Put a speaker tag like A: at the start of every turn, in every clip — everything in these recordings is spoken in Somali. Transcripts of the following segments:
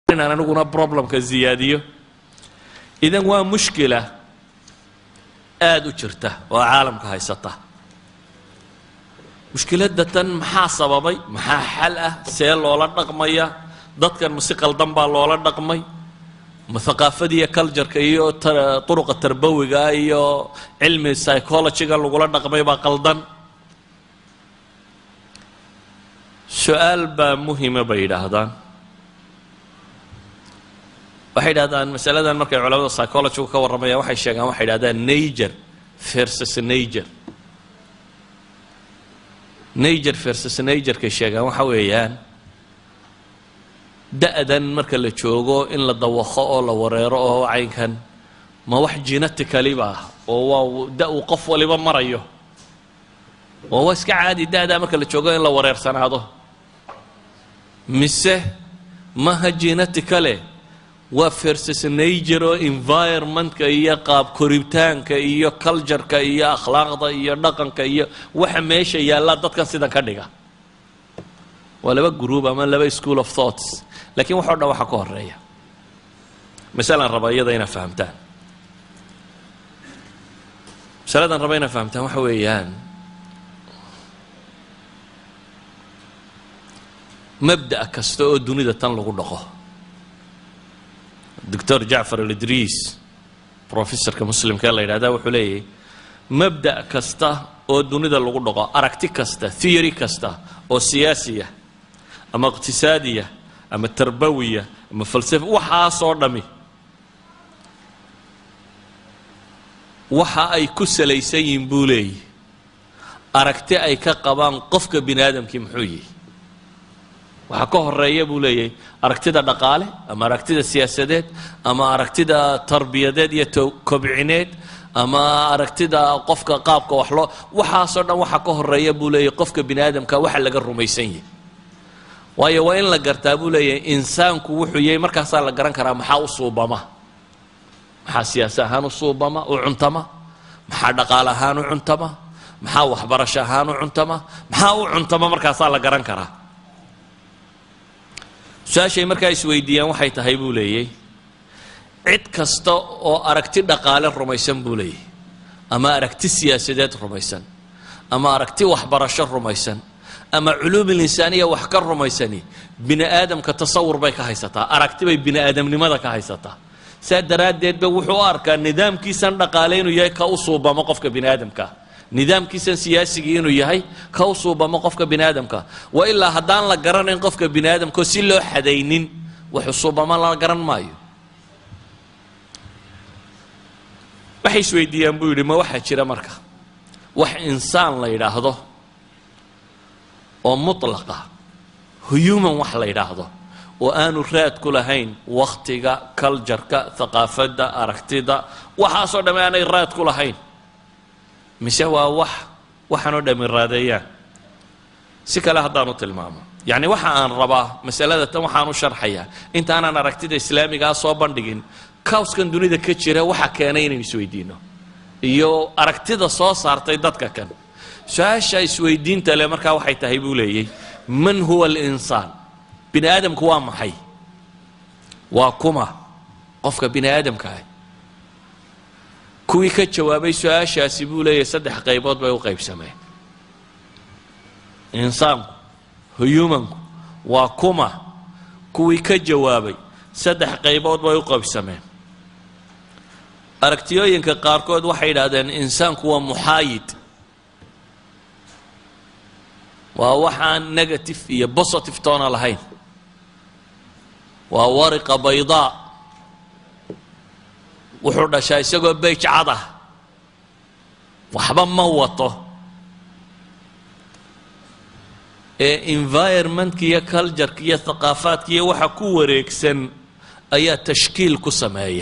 A: inaan aniguna problemka ziyaadiyo idan waa mushkila aada u jirta oo caalamka haysata mushkiladda tan maxaa sababay maxaa xal ah see loola dhaqmaya dadkan ma si qaldan baa loola dhaqmay ma haqaafadiiyo cultureka iyo turuqa tarbawiga iyo cilmi psychologyga lagula dhaqmay baa qaldan su-aal baa muhima bay yidhaahdaan waxay yidhahdaan masaladan markay culamada psychologygu ka warramayaan waxay sheegaan waxay yidhahdaan nager versus nager nager versus nagerkay sheegaan waxa weeyaan da-dan marka la joogo in la dawaqo oo la wareero oo caynkan ma wax genetically ba ah oo waa da uu qof waliba marayo oo waa iska caadi da-daa marka la joogo in la wareersanaado mise maha geneticale waa versus nager oo environmentka iyo qaab koritaanka iyo cultureka iyo akhlaaqda iyo dhaqanka iyo waxa meesha yaallaa dadkan sidan ka dhiga waa laba group ama laba school of thoughts lakiin waxo dhan waxaa ka horeeya masalan raba iyada inaad fahamtaan masaladan raba inaad fahamtaan waxa weeyaan mabda' kasta oo dunida tan lagu dhaqo doctor jacfar alidriis professorka muslimka ee la yidhahda wuxuu leeyahy mabda' kasta oo dunida lagu dhaqo aragti kasta theory kasta oo siyaasiya ama iqtisaadiya ama tarbawiya ama falsafa waxaasoo dhami waxa ay ku salaysan yihiin buu leeyahy aragti ay ka qabaan qofka bini aadamkii muxuu yihi waxaa ka horeeya buu leeyahay aragtida dhaqaale ama aragtida siyaasadeed ama aragtida tarbiyadeed iyo kobcineed ama aragtida qofka qaabka wax loo waxaasoo dhan waxaa ka horeeya buu leeyahay qofka bini aadamka waxa laga rumaysan yahay waayo waa in la gartaa buu leeyahay insaanku wuxuu yahay markaasaa la garan karaa maxaa u suubama maxaa siyaasi ahaan u suubama u cuntama maxaa dhaqaale ahaan u cuntama maxaa waxbarasho ahaan u cuntama maxaa u cuntama markaasaa la garan karaa su-aashay markaa isweydiiyaan waxay tahay buu leeyay cid kasta oo aragti dhaqaale rumaysan buu leeyahy ama aragti siyaasadeed rumaysan ama aragti waxbarasho rumaysan ama culuumul insaaniya wax ka rumaysani bini aadamka tasawur bay ka haysataa aragti bay bini aadamnimada ka haysataa saa daraaddeed ba wuxuu u arkaa nidaamkiisan dhaqaale inuu yahay ka u suubamo qofka bini aadamka nidaamkiisan siyaasigii inuu yahay ka u suubamo qofka bini aadamka wa ilaa haddaan la garanayn qofka bini aadamkao si loo xadaynin waxu suubamo la garan maayo waxay isweydiiyaan buu yidhi ma waxaa jira marka wax insaan la yidhaahdo oo mutlaqa human wax la yidhaahdo oo aanu raad ku lahayn wakhtiga culjarka thaqaafadda aragtida waxaasoo dhamme aanay raad ku lahayn mise waa wax waxaanoo dhammi raadeeyaan si kale haddaanu tilmaamo yacni waxa aan rabaa masalada tan waxaan u sharxayaa intaanaan aragtida islaamigaa soo bandhigin kawskan dunida ka jira waxa keenay inaynu isweydiino iyo aragtida soo saartay dadka kan su-aasha isweydiinta le markaa waxay tahay buu leeyay man huwa alinsaan bini aadamku waa maxay waa kuma qofka bini aadamka ah kuwii ka jawaabay su-aashaasi buu leeyahay saddex qaybood bay u qaybsameen insaanku humanku waa kuma kuwii ka jawaabay saddex qaybood bay u qaybsameen aragtiyooyinka qaarkood waxay yidhahdeen insaanku waa muxaayid waa waxaan negative iyo positive toona lahayn waa wariqa baydaa wuxuu dhashaa isagoo beyj cad ah waxba ma wato ee environmentka iyo cultureka iyo thaqaafaadka iyo waxa ku wareegsan ayaa tashkiil ku sameeya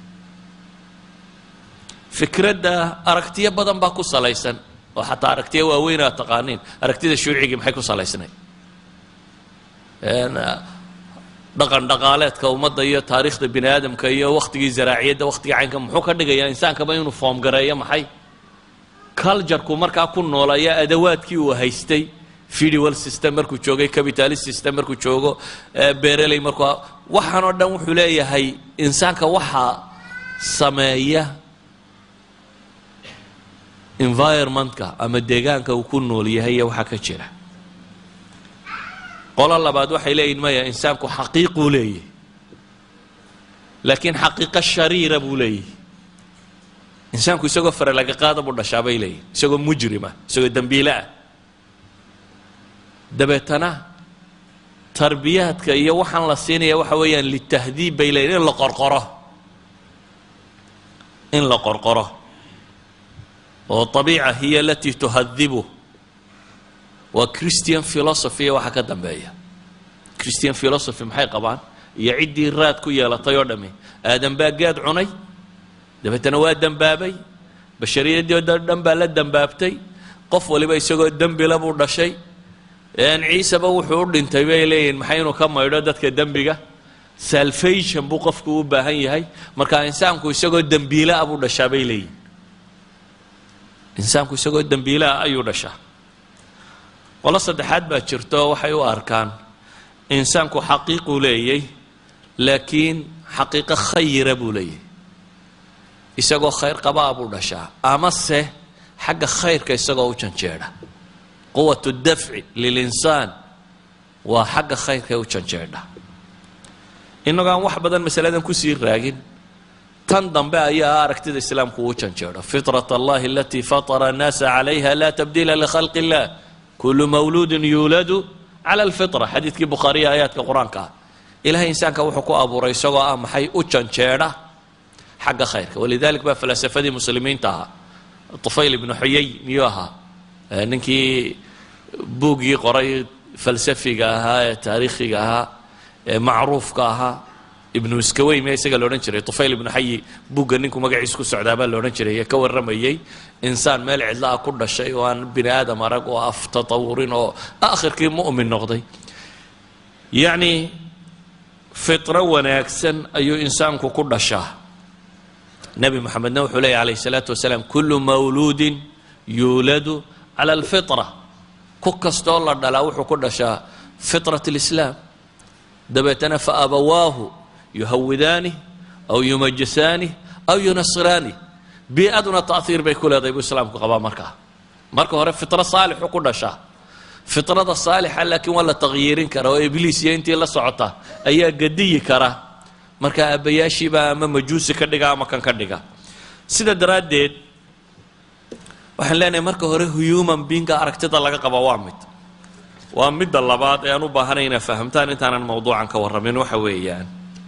A: fikradda aragtiyo badan baa ku salaysan oo xataa aragtiyo waaweyn aad taqaaniin aragtida shuucigii maxay ku salaysnay dhaqan dhaqaaleedka ummadda iyo taariikhda bini aadamka iyo wakhtigii zaraaciyadda wakhtigii caynka muxuu ka dhigayaa insaankaba inuu foom gareeyo maxay culjarku markaa ku noolaya adawaadkii uu haystay federal system markuu joogay capitalist system markuu joogo bereley markuu waxaan oo dhan wuxuu leeyahay insaanka waxaa sameeya environmentka ama deegaanka uu ku nool yahay iyo waxaa ka jira qolo labaad waxay leeyihin maya insaanku xaqiiquu leeyahy laakiin xaqiiqo shariira buu leeyahy insaanku isagoo fare laga qaada buu dhashaa bay leeyihin isagoo mujrima isagoo dembiile ah dabeetana tarbiyaadka iyo waxaan la siinaya waxa weeyaan litahdiib bay leeyihin in la qorqoro in la qorqoro oo abiica hiya alatii tuhadibu waa christian philosophy waxa ka dambeeya christian philosophy maxay qabaan iyo ciddii raad ku yeelatay oo dhami aadan baa gaad cunay dabeetana waa dembaabay bashariyadii oo dhan baa la dembaabtay qof waliba isagoo dembila buu dhashay ciiseba wuxuu u dhintay bay leeyihin maxay inuu ka maydho dadka dembiga salvation buu qofku u baahan yahay marka insaanku isagoo dembiilaa buu dhashaa bay leeyihin insaanku isagoo dembiilaa ayuu dhashaa qolo saddexaad baa jirto waxay u arkaan insaanku xaqiiquu leeyay laakiin xaqiiqo khayira buu leeyahy isagoo khayr qabaa buu dhashaa amase xagga khayrka isagoo u janjeedha quwat dafci lilinsaan waa xagga khayrka u janjeedha innagoo aan wax badan masaladan kusii raagin tan dambe ayaa aragtida islaamku uu janjeedho fitrat allahi alatii fatara annaasa calayha laa tabdiila likhalqi illah kulu mawluudin yuuladu cala alfitra xadiidkii bukhaariya aayaadka qur-aanka ah ilahay insaanka wuxuu ku abuuray isagoo ah maxay u janjeedha xagga khayrka walidalik baa falasafadii muslimiinta ahaa tufayl ibnu xuyay miyuu ahaa ninkii buuggii qoray falsafiga ahaa ee taariikhiga ahaa ee macruufka ahaa ibnu iskawey miya isaga la odhan jiray tufayl ibnu xayi buugga ninku magaciisa ku socdaabaa la odhan jiray ee ka warramayey insaan meel cidla ah ku dhashay oo aan bini aadam arag oo af tatawurin oo aakhirkii mu'min noqday yacni fitro wanaagsan ayuu insaanku ku dhashaa nebi moxamedna wuxuu leeyahy alayh الsalaatu wasalaam kulu mawluudin yuuladu cala alfitra ku kastoo la dhalaa wuxuu ku dhashaa fitrat اlislaam dabeetana faabawaahu yuhawidaani aw yumajisaani aw yunasiraani bii-aduna taahiir bay ku leedahay buu islaamku qabaa markaa marka hore fitro saalixu ku dhashaa fitrada saalixa laakiin waa la takhyiirin kara oo ibliis iyo intii la socota ayaa gadiyi kara marka aabbayaashiibaa ama majuusi ka dhiga ama kan ka dhiga sida daraaddeed waxaan leenahay marka hore human beinga aragtida laga qaba waa mid waa midda labaad ee aan u baahanay inaa fahamtaan intaanan mawduucan ka warramin waxa weeyaan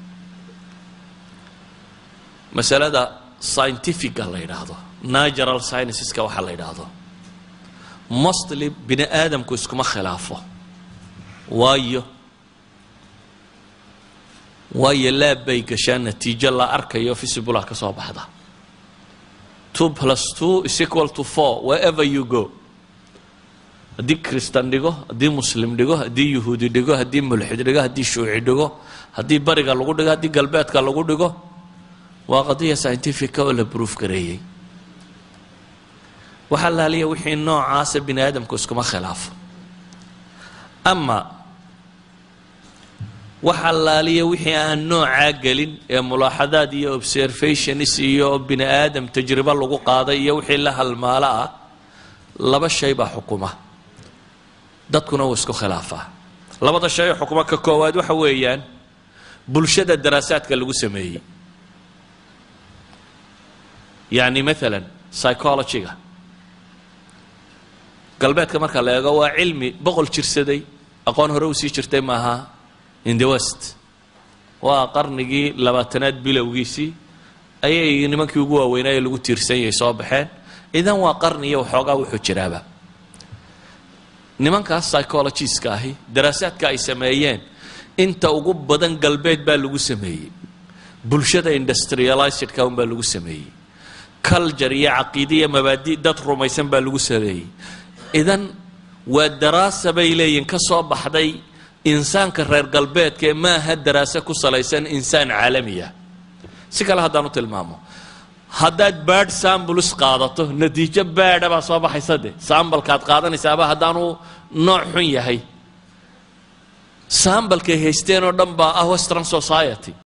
A: masalada scientifica la yidhaahdo natural scienceska waxa la yidhaahdo mostly bini aadamku iskuma khilaafo waayo waayo laab bay gashaan natiijo la arkayo visibula ka soo baxda two plus two is equal to four wherever you go haddii kristan dhigo haddii muslim dhigo haddii yuhuudi dhigo haddii mulxid dhigo haddii shuuci dhigo haddii bariga lagu dhigo haddii galbeedka lagu dhigo waa qadiya scientifica oo la bruuf gareeyey waxaa laaliya wixii noocaasa bini aadamku iskuma khilaafo ama waxaa laaliya wixii aan noocaa gelin ee mulaaxadaad iyo observations iyo bini aadam tajribo lagu qaaday iyo wixii la halmaalo ah laba shay baa xukuma dadkuna wuu isku khilaafaa labada shay oo xukuma ka koowaad waxa weeyaan bulshada daraasaadka lagu sameeyey yacni maalan psychologyga galbeedka marka la eego waa cilmi boqol jirsaday aqoon hore usii jirtay maaha in the west waa qarnigii labaatanaad bilowgiisii ayay nimankii ugu waaweynaaye lagu tiirsan yahay soo baxeen idan waa qarni iyo waxoogaa wuxuu jiraaba nimankaas psychologiska ahi daraasaadka ay sameeyeen inta ugu badan galbeed baa lagu sameeyey bulshada industrializedka un baa lagu sameeyey culture iyo caqiide iyo mabaadi dad rumaysan baa lagu sameeyey idan waa daraasa bay leeyihin ka soo baxday insaanka reer galbeedka ee maaha daraase ku salaysan insaan caalamiya si kale haddaan u tilmaamo haddaad baadh sambuls qaadato natiijo baadha baa soo baxaysa de sambalkaad qaadanaysaaba haddaanu nooc xun yahay sambalkay haysteen oo dhan baa ah western society